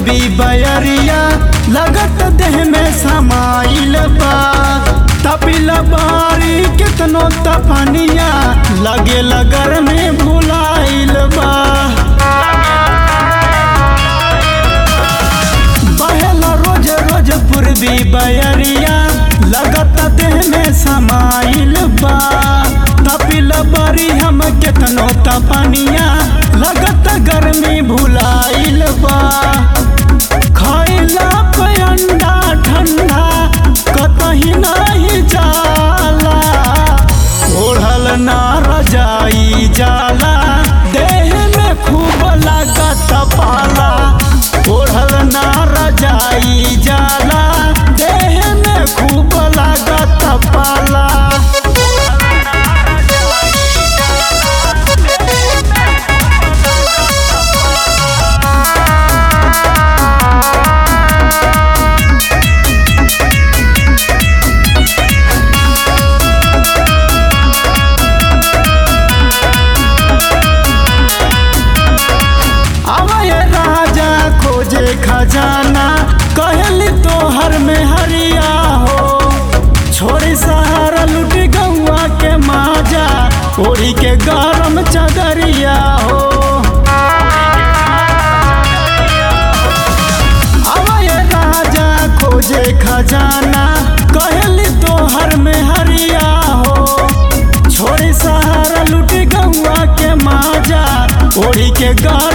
पूर्वी बयरिया लगत देह में समाइल बा तपिल बारी कितनो तपनिया लगे लगर में भुलाइल बा बहेला रोज रोज पूर्वी बयरिया लगत देह में समाइल बा तपिल बारी हम कितनो तपनिया लगत गर्मी भुलाइल बा खैला पे अंडा ठंडा कतही नहीं जाला ओढ़ल ना रजाई जाला देह में खूब लागत पाला ओढ़ल ना रजाई जाला देह में खूब लागत पाला अवय राजा खोजे खजाना कहली तोहर में हरिया हो छोड़ी सहारा लुट गौआ के माजा ओढ़ी के गरम चदरिया हो अवय राजा खोजे खजाना कहली तोहर में हरिया हो छोड़ी सहारा लुट गौआ के माजा ओढ़ी के गरम